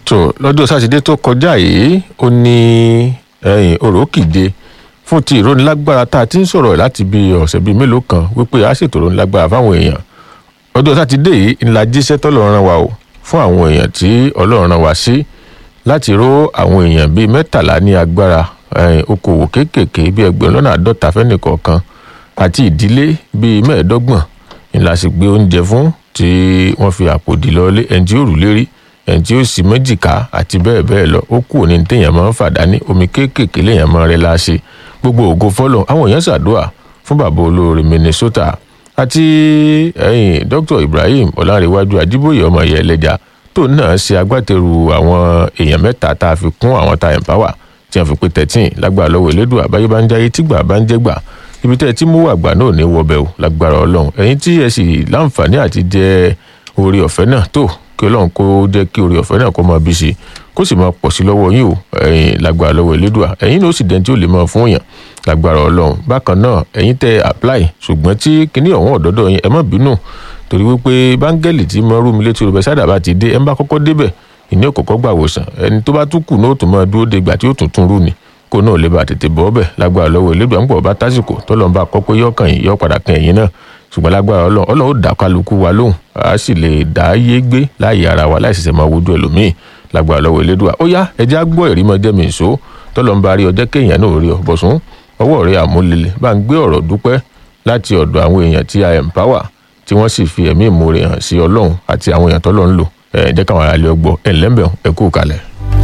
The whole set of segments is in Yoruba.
tó lọ́jọ́ sátidé tó kọjá yìí ó ní ẹ̀yìn òrókìje fún ti ìrónilágbára tá a ti ń sọ̀rọ̀ láti bí ọ̀sẹ̀ bíi mélòó kan wípé a ṣètò ìrónilágbára fáwọn èèyàn ọjọ́ sátidé yìí ńlá jíṣẹ́ tọ́lọ́run rán wa o fún àwọn èèyàn tí ọlọ́run rán wa sí láti ró àwọn èèyàn bíi mẹ́tàlá ní agbára okòwò kéékèèké bíi ẹgbẹ̀rún lọ́nà àádọ́ta fẹ́nìkọ̀ọ̀kan àti ìdílé bíi mẹ́ẹ̀ẹ́dọ́gbọ̀n ńlá sì gbé oúnjẹ fún tí wọ́n fi àpò dì lọ́lé ẹni tí ó rù lérí ẹni tí ó sì méjìká àti bẹ́ẹ̀ bẹ́ẹ̀ lọ ó kù ní téèyàn máa ń fàdání omi kéékèèké léèyàn máa rẹ láṣẹ gbogbo ògo fọlọ àwọn èèyàn ṣàdúrà fún bàbá olóore minnesota àti ẹyìn dr ibrahim ọlárẹwájú ajíbóyè ọmọ ìyá ẹlẹjà tó náà ṣe agbátẹrù àwọn èèyàn mẹ́ta tá a fi kún àwọn tá a empower tí wọ́n fi pé thirteen lágbára lọ́wọ́ elédùn àbáyé bá ń jáyé tígbà bá ń jẹ́gbà ibi tẹ́ ẹ ti mú àgbà náà ní wọbẹ̀ o lágbára ọlọ́run ẹ̀yin tí ẹ sì láǹfààní àti jẹ orí ọ̀fẹ́ náà tó kí ọlọ́run kó jẹ́ kí orí ọ̀fẹ́ náà kó máa bí sí kó sì máa pọ̀ sí lọ́wọ́ yín o ẹ̀yin lágbára lọ́wọ́ elédùà ẹ̀yin ló sì dẹ́n tí ó lè máa fún yàn lágbára ọlọ́run bákan náà ẹ̀yin tẹ́ apply ṣùgbọ́n tí kinní ọ̀hún ọ̀dọ́dọ̀ yín ẹ má bínú torí wípé báńgẹ́lì tí mo rú mi létí olùbẹ̀ sádà bá ti dé ẹ ń bá kọ́kọ́ débẹ̀ ìní òkòkò gbà wòsàn ẹni tó bá tún kù náà tó máa dúró de ìgbà tí ó tuntun rú ni kó náà lè bá tètè bọ́ ọbẹ̀ lágbára lọ́wọ́ elédùà ń pọ̀ bá tásìkò tọ́lọ́n bá kọ́ pé yọ̀ọ̀kan yìí yọ̀ padà kan ẹ̀yìn náà ṣùgbọ́n lágbára ọlọ́run ọlọ́run ó dá kálukú wa lóhùn a sì lè dá yé gbé láàyè ara wa láì ṣẹ̀ṣẹ̀ máa wojú ẹlòmíì lágbára lọ́wọ́ elédùà ó yá ẹjẹ́ á gbọ́ ẹ̀rí mọ́jẹ́ mi ìṣó tọ́lọ́n bá rí ọjọ́ kéèyàn náà rí ọ bọ̀sùn ọwọ́ rẹ̀ àmúlélẹ̀ bá ń gbé ọ̀rọ̀ dúpẹ́ láti ọ̀dọ̀ àwọn èèyàn tí a empower tí wọ́n sì fi ẹ̀mí ìmoore hàn sí ọlọ́run àti àwọn èèyàn tọ́lọ́run lò ẹ̀ jẹ́ káwọn aráàlú ọgbọ́ ẹ̀ lẹ́mbẹ̀ẹ́ ẹ kú kalẹ̀.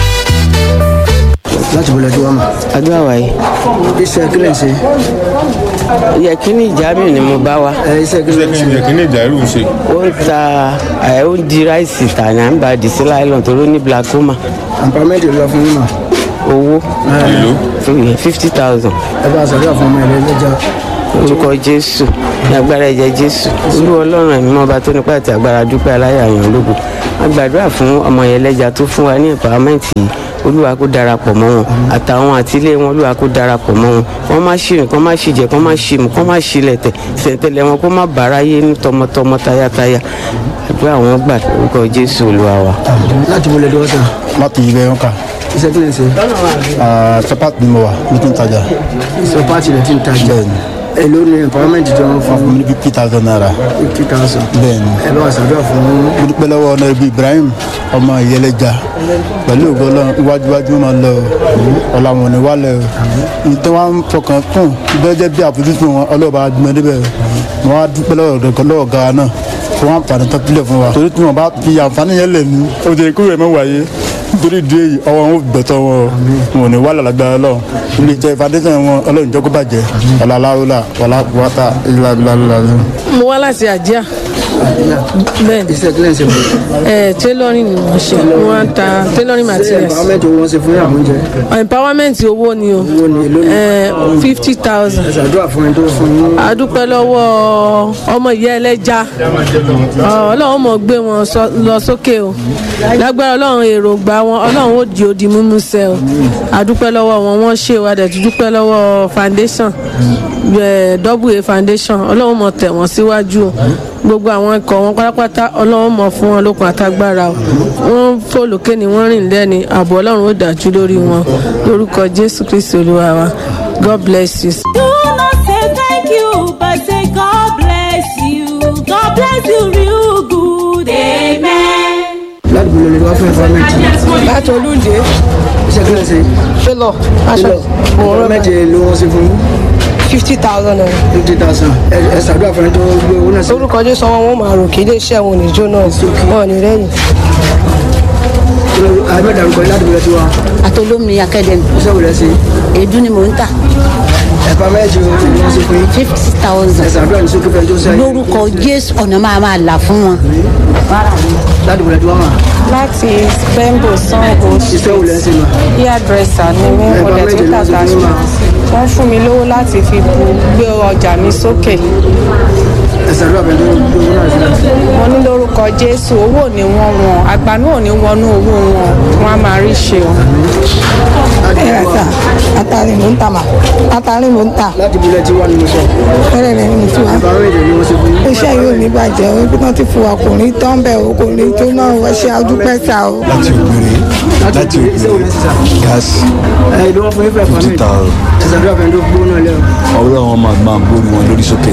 láti bọ̀lẹ̀ tí wọ́n mọ̀. àdúrà wáyé iṣẹ́ kílẹ̀ ṣe. yẹ kí ni ìjábìrì ni mo bá wa ẹ iṣẹ́ kílẹ̀ ṣe. kí ni ìjà irú ṣe. ó ń ta ẹ ó ń di ráìsì tà ní à ń bá di sí láìlọ́n tó ló ní glaucoma àǹpámẹ́ntì lọ fún yín mọ̀. owó ìlú fifty thousand ẹ bá a sọ̀rọ̀ fún ọmọ ẹ̀rẹ́ lẹ́jà. orúkọ jésù ní agbára ẹ̀jẹ̀ jésù olú ọlọ́run ẹ̀mí mọ́ba tó nípa àti agbára dúpẹ́ aláyàyàn ológo a gbàdúrà fún ọmọ yẹn lẹ́jà tó fún wa ní ìpàmẹ́ǹtì yìí olúwa kó darapọ̀ mọ́ wọn àtàwọn àtìlé wọn olúwa kó darapọ̀ mọ́ wọn kọ́ má ṣìrìn kọ́ má ṣìjẹ kọ́ má ṣìmù kọ́ má ṣìlẹ̀tẹ̀ sẹ̀ńtẹ̀lẹ̀ wọn kó má bàrá yé ní tọmọtọmọ tayátayá àdúrà wọn gbà orúkọ jésù olúwa wa. láti bọ̀lẹ̀ tí wọ́n tà. láti ibẹ̀ wọn kà iṣẹ́ kílẹ̀ ṣe. sọpá ni mo wà ní kí n tajà iṣẹ́ pàtì rẹ̀ ti ń tajà. bẹ́ẹ̀ni èló ni àǹpámẹ́ntì tí wọ́n fún fún mi ní fifty thousand naira fifty thousand. bẹ́ẹ̀ni ẹ bá a sọ̀rọ̀ fún mo dúpẹ́ lọ́wọ́ ọ̀nà ibi ibrahim ọmọ ìyẹlẹja pẹ̀lú ògo Ọlọ́run iwájúwájú máa lọ ọ̀la wọn ni wálẹ̀ o ní tí wọ́n á fọkàn kún bẹ́ẹ̀ jẹ́ bí àfojúsùn wọn ọlọ́ọ̀bá gbọ́n débẹ̀ mo wá dúpẹ́ lọ́wọ́ ọ̀dọ̀ lọ́wọ́ ga náà fún wọn àǹfààní tó kílẹ̀ fún wa torí tí wọn bá fi àǹfààní yẹn lẹ̀ ní o jẹ́ kúrò ẹ̀ mọ́ wáyé nítorí ìdí èyí ọwọ́ wọn ò gbẹ̀tọ̀ wọn o wọn ò ní wálẹ̀ lágbára lọ ilé iṣẹ́ foundation wọn ọlọ́run jẹ́ kó bàjẹ́ ọ̀làláwùlà wàlàkùwàtà ìlàbílàlà mo wá láti àjíà bẹ́ẹ̀ ni iṣẹ́ kílẹ̀ ṣe fún ẹ tailoring ni wọ́n ṣe wọ́n á ta tailoring ṣe materials àǹpámẹ́ntì owó wọn ṣe fún yàrá oúnjẹ. empowerment owó ni o owó ni èló ni. fifty thousand ẹ ṣàdúrà fún ẹni tó fún yín. adúpẹ́ lọ́wọ́ ọmọ ìyá ẹlẹ́ja ọlọ́run mọ̀ gbé wọn sọ- lọ sókè o lágbára ọlọ́run èròǹgbà wọn ọlọ́run ó di odi mímú sẹ́ o adúpẹ́ lọ́wọ́ wọn wọ́n ṣe o adẹ̀ tún dúpẹ́ lọ́wọ́ foundation eh, double a foundation ọlọ́run mọ̀ tẹ̀ wọ́n síwájú o gbogbo àwọn ikọ̀ wọn pátápátá ọlọ́run mọ̀ fún wọn lókun àtagbára o wọ́n fò lókè ni wọ́n rìn lẹ́ni ààbò ọlọ́run ó dájú lórí wọn lórúkọ jésù kristi olúwa wa god bless you. Do not say thank you, but say God bless you. God bless you real good. Amen. láti bọ̀lẹ̀ tí wọ́n fún àǹpámẹ́ntì. láti olúndé iṣẹ́ kílẹ̀ ṣe. télọ̀ aṣọ àǹpámẹ́ntì ló wọ́n ṣe fún yín. fifty thousand naira fifty thousand. ẹ ẹ ṣàdúrà fún ẹni tó gbé owó náà sí. orúkọ jésù ọmọ wọn máa rò kí iléeṣẹ́ wọn ò ní jóná wọn ò ní rẹ́yìn. àbẹ̀dà ń kọ́ láti bọ̀lẹ̀ tí wọ́n. atolómi academy iṣẹ́ wò lẹ́ ṣe. èédú ni mò ń tà àǹpámẹ́ntì ló wọ́n ṣe fún yín. fifty ẹ thousand ṣàdúrà ní sókè fẹ́ tó sẹ́yìn. lórúkọ jésù ọ̀nà máa máa là fún wọn. láti bọ̀lẹ̀ tí wọ́n mà. láti spembo sango iṣẹ́ wò lẹ́ ṣe mà. hairdresser ni mí mo dẹ̀ tún tàtà sí wọ́n fún mi lówó láti fi bu gbé ọjà mi sókè ẹ ṣàdúrà fún ẹni tó gbé owó náà sí. wọ́n ní lórúkọ jésù owó ò ní wọ́n wọn àgbànú ò ní wọnú owó wọn wọ́n á máa rí ṣe o. ẹ̀ẹ́dà àtàrí mò ń tà mà àtàrí mò ń tà láti bọ̀lẹ̀ tí wọ́n ni mo sọ. fẹ́rẹ̀ rẹ̀ ní tiwa. àǹpámẹ́ntì ni wọ́n ṣe fún yín. iṣẹ́ yóò ní bàjẹ́ o bí wọ́n ti fún wa kò ní tán bẹ́ẹ̀ o kò ní tó náà wọ́n ṣe àdúpẹ́ sá o. láti ògbèrè láti òkè iṣẹ́ wo lẹ́sìn sá. gáàsì ẹ ìlú wọn fún yín fẹ́ fifty thousand ẹ ṣàdúrà fẹ́ tó gbó náà lẹ́wọ̀. ọlọ́run wọn máa máa gbórí wọn lórí sókè.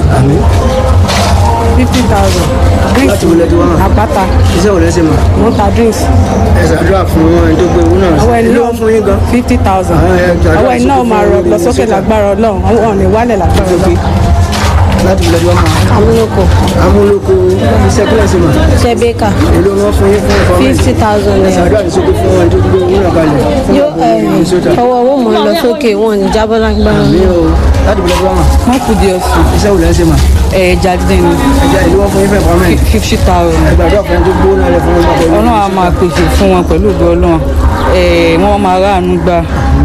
fifty thousand láti wọlé tí wọ́n hàn. àpáta iṣẹ́ wo lẹ́sìn mọ̀. mo ta drinks ẹ ṣàdúrà fún ẹni tó gbé owó náà. ọwọ́ ẹni ìlú náà wọn fún yín gan. fifty thousand Àwọn ẹ̀ gbàdúrà ọwọ́ ẹni náà sókè máa fún rọ olórí lọ sókè sókè. lágbára ọlọ́run àwọn ò ní wálẹ̀ lágbára ọlọ́run. láti wọlé tí wọ́n hàn. amúlòkọ amúlòkó iṣẹ́ kílẹ̀ sí mọ̀. ṣẹbẹka ìlú wọn fún yín fún ẹ̀fọ́ fifty thousand ẹ naira ṣàdúrà ní sókè fún ẹni tó gbé owó náà kalẹ̀. fún yóò ọgbọ̀n Minnesota. ọwọ́ owó mọ̀ ń lọ sókè wọn ò ní jábọ́ lágbára mi ò láti wọlé tí wọ́n hàn. wọ́n kù díẹ̀ sí iṣẹ́ wo lẹ́sìn mọ̀. ẹ̀ jáde ní ẹja ìlú wọn fún yín fẹ́ ẹ̀fọ́ mẹ́rin. fifty thousand ẹ gbàdúrà fún ẹni tó gbé owó náà lẹ̀ fún ọgbọ̀n ọlọ́run á máa pèsè fún wọn pẹ̀lú ìgbọ́ ọlọ́run ẹ̀ wọ́n máa ráàánú gbà.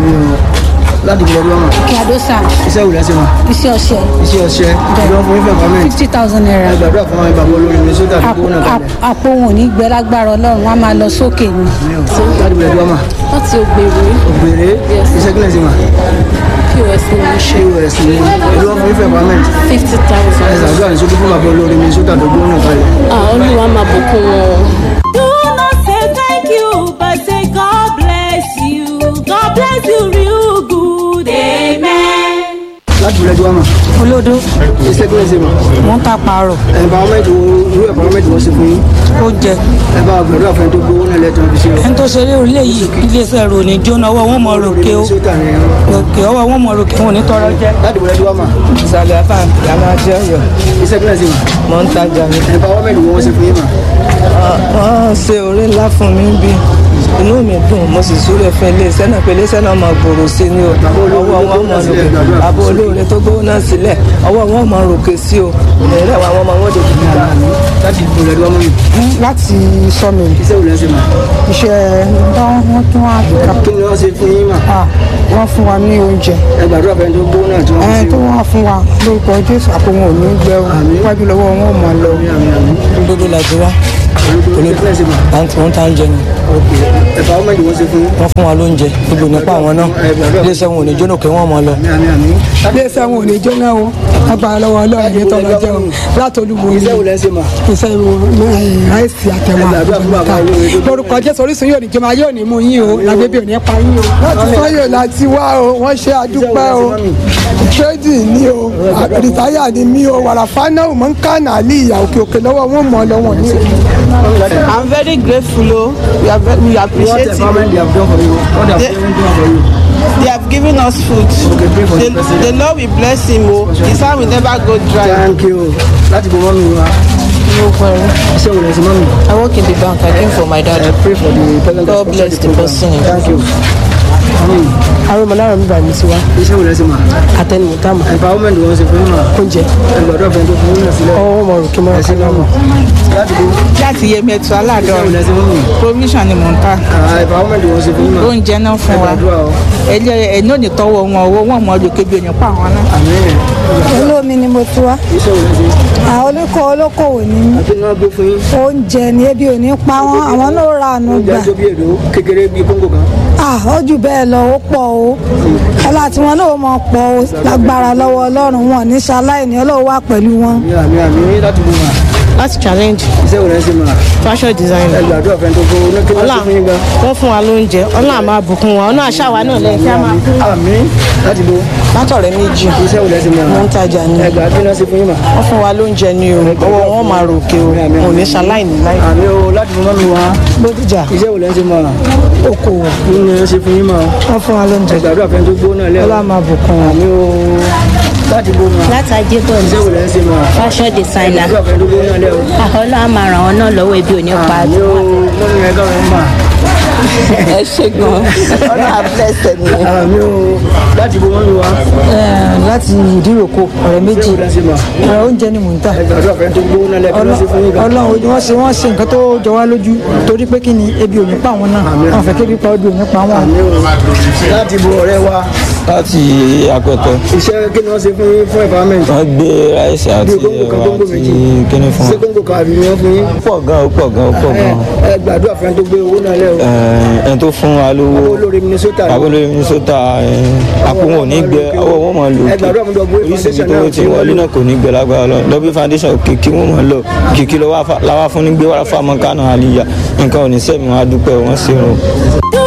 láti wọlé tí wọ́n hàn. kíadósà iṣẹ́ wo lẹ́sìn mọ̀. iṣẹ́ ọṣẹ iṣẹ́ ọṣẹ ìlú wọn fún yín fẹ́ ẹ̀fọ́ mẹ́rin. fifty thousand naira ẹ gbàdúrà fún àwọn ìbàbọ̀ olórí Minnesota tó gbé owó náà kalẹ̀. àpò wọn ò ní gbẹ lágbára ọlọ́run wọn á máa lọ sókè ni. láti wọlé tí wọ́n hàn. láti ògbèrè ògbèrè iṣẹ́ kílẹ̀ sí mọ̀. pos ní í ṣe pos ní ìlú wọn fún yín fẹ́ ẹ̀fọ́ mẹ́rin. fifty ẹ thousand. ṣàdúrà ní sókè fún ìbàbọ̀ olórí Minnesota tó gbé owó náà kalẹ̀. olúwa máa bùkún wọn. Do not say thank you, but say God bless you. God bless you real good. Amen. láti wọlé tí wọ́n hàn. olódó iṣẹ́ kílẹ̀ sí mọ̀. wọ́n ń ta pààrọ̀ ẹ̀fọ́mẹ́ntì wo irú ẹ̀fọ́mẹ́ntì wọ́n ṣe fún yín. ó jẹ ẹ bá gbàdúrà fún ẹni tó gbé owó náà lẹ́tọ̀ọ́ fi ṣe o. ẹni tó ṣeré orílẹ̀ yìí iléeṣẹ́ rò ní jóná ọwọ́ wọn mọ̀ ròkè o Minnesota ni ẹ̀rọ. ròkè ọwọ́ wọn mọ̀ ròkè wọn ò ní tọrọ jẹ. láti wọlé tí wọ́n hàn. ìsàlẹ̀ àfà alájẹ ọyọ iṣẹ́ kílẹ̀ sí mọ̀. mọ̀ ń tajà ní. ẹ̀fọ́mẹ́ntì wo wọ́n ṣe fún yín mọ̀. wọ́n ṣe orí ńlá fún mi bí inú mi dùn mo sì súré fún iléeṣẹ́ náà pé iléeṣẹ́ náà máa gbòòrò sí i ní o ọwọ́ wọn mọ̀ ròkè àbọ̀ olóore tó gbówó náà sílẹ̀ ọwọ́ wọn mọ̀ ròkè sí o ìrẹ̀lẹ̀ àwọn ọmọ wọn dòdò níta. láti wọlé tí wọ́n mọ̀ yìí. láti sọmi iṣẹ́ wo lẹ́sìn mọ̀. iṣẹ́ wọn tún wá àbíká kí ni wọ́n ṣe fún yín mọ̀. wọ́n fún wa ní oúnjẹ ẹ gbàdúrà fún ẹni tó gbé owó náà tí wọ́n fi ẹ ṣe tó o. wọ́n fún wa lórúkọ jésù àpò wọn ò ní gbẹ o wájú lọ́wọ́ wọn ò mọ̀ lọ. gbogbo làdúrà iṣẹ́ kílẹ̀ sí mọ̀. láti wọn tá ń jẹ ni ẹ̀fọ́mẹ́ntì wọ́n ṣe fún yín. wọ́n fún wa lóúnjẹ gbogbo nípa àwọn náà iléeṣẹ́ wọn ò ní jóná kí wọ́n mọ̀ lọ. àmì àmì. iléeṣẹ́ wọn ò ní jóná o agbára lọ́wọ́ ọlọ́run ní tọ́lọ jẹ́ o látọ̀lùmọ̀ ní iṣẹ́ wo lẹ́sìn mọ̀. iṣẹ́ àìsí àtẹ̀wọ̀n lórúkọ jésù orísun yóò ní jọba yóò ní mú yín o lágbébí ò ní pa yín o. láti sọ́yọ̀ láti wá o wọ́n ṣe àdúpẹ́ o tírẹ́dì ní o rìtáyà ni mí o wàràfánà ò mọ̀ ń kànà àlì ìyà òkè òkè lọ́wọ́ wọn mọ̀ lọ́wọ́ ní o. I'm very grateful. Oh. We, are very, we What appreciate empowerment it. they have done for you? What they have They- done for you? They have given us food. Okay, pray for the, the person. the Lord will bless him. Oh. His hand will never go dry. Thank you. láti bọ̀ mọ́mí wa. iṣẹ́ wo lẹ́sìn mọ́mí. I work in the bank. I came for my dad. I pray for the president God of bless the program. person. Thank you. àwọn ọmọlára mi bá mi sí wa iṣẹ́ wo lẹ́sìn mọ́. àtẹnumọ́tà mọ́ empowerment wọn ṣe fún yín mọ́. oúnjẹ ẹgbẹ̀rún ọ̀fẹ́ tó fún yín náà sílẹ̀. ọwọ́ mọ̀ rò kí mọ̀ ẹ̀sìn náà mọ̀. láti bọ̀ láti Yemẹtu iṣẹ́ wo aládọ́rin lẹ́sìn mọ́mí. provision ni mò ń ta empowerment wọn ṣe fún yín mọ́. oúnjẹ náà fún wa ẹgbàdúrà o. ẹlẹ ẹni ò ní tọwọ́ wọn owó wọn mọ ọdún kébí èèyàn pa àwọn náà. àmín. olómi ni mo ti wá iṣẹ́ wo lẹ́sìn. àwọn olóko olókòwò ní àti náà gbé fún yín. oúnjẹ ní ebi ò ní pa wọn àwọn náà ra àánú oúnjẹ gbà tó bí èdò kékeré bíi kóńgò kan. ah ó jù bẹ́ẹ̀ lọ ó pọ̀ o ọlá tí wọn náà mọ̀ pọ̀ o lágbára lọ́wọ́ ọlọ́run wọn ní ṣaláìní ọlọ́run wà pẹ̀lú wọn. ní àmì àmì láti bọ̀ wá. Láti challenge iṣẹ́ wo lẹ́sìn mọ́. fashion design. ẹgbàdúrà ọ̀fẹ́ tó fún yín. kí wọ́n Ọlá ṣe fún yín gan. wọ́n fún wa lóúnjẹ. Ọlá máa bùkún wa. Ọlá àṣàwà náà lẹ́yìn tí a máa kú. àmín láti bọ̀. látọ̀rẹ́ méjì iṣẹ́ wo lẹ́sìn mọ́. wọ́n ń tajà ní ẹgbàá kí wọ́n ṣe fún yín mọ́. wọ́n fún wa lóúnjẹ ní o ọwọ́ wọn máa ròkè o kò ní ṣaláìní láì. àmì o láti bọ̀ mọ́mí wa. bódìjà iṣẹ́ wo lẹ́sìn mọ́. okòwò kí ni wọ́n ṣe fún yín mọ́. wọ́n fún wa lóúnjẹ ẹgbàdúrà ọ̀fẹ́ tó gbó náà lẹ́wọ̀. ọlá máa bùkún wọn. àmì o láti bọ̀ mọ́. láti ajébọ̀ iṣẹ́ wo lẹ́sìn mọ́. fashion designer ẹgbàdúrà ọ̀fẹ́ tó gbó náà lẹ́wọ̀. àkọlọ́ àmà ràn wọ́n náà lọ́wọ́ ebi ò ní pa àmì o mọ́mí ẹ̀ka rẹ̀ ń bà. ẹ ṣe gan ọlá àbẹ́sẹ̀ nìyẹn. àmì o láti bọ̀ mọ́mí wa. láti ìdíròkọ ọ̀rẹ́ méjì iṣẹ́ wo lẹ́sìn mọ́. ọ̀rẹ́ oúnjẹ ni mò ń tà. ẹgbàdúrà ọ̀fẹ́ tó gbó náà lẹ́wọ̀. kí wọ́n ṣe fún yín gan. ọlọ́run wọ́n ṣe wọ́n ṣe nǹkan tó jọ wá lójú torí pé kí ni ebi ò ní pa àwọn náà wọn fẹ́ kébi pa ebi ò ní pa wọn. àmì o láti bọ̀ ọ̀rẹ́ wa. láti apẹtẹ. iṣẹ́ kí ni wọ́n ṣe fún yín fún empowerment. wọ́n gbé ráìsì àti Bí kóńgò kan, ẹ̀wà kóńgò àti méjì. kíní fún ṣé wọn. kóńgò kan àbí ni wọ́n fún yín. ó pọ̀ gan ó pọ̀ gan ó pọ̀ gan. ẹ gbàdúrà fún ẹni tó gbé owó náà lẹ́ o. Ẹ̀, ẹni tó fún wa lówó olórí minnesota ni. abúlé minnesota àpò wọn ò ní gbẹ ọwọ́ wọn máa lò ẹ gbàdúrà fún dọ́gbé oríṣiríṣi foundation tó náà ti wọlé náà kò ní gbẹ lágbára lọ lọ́bí foundation kìkì wọn máa lọ kìkì lọ́wọ́ fún ní gbé wàrà fún àmọ́ kánà àlìyá nǹkan ò ní sẹ́mi wọn á dúpẹ́ wọn ṣe rún.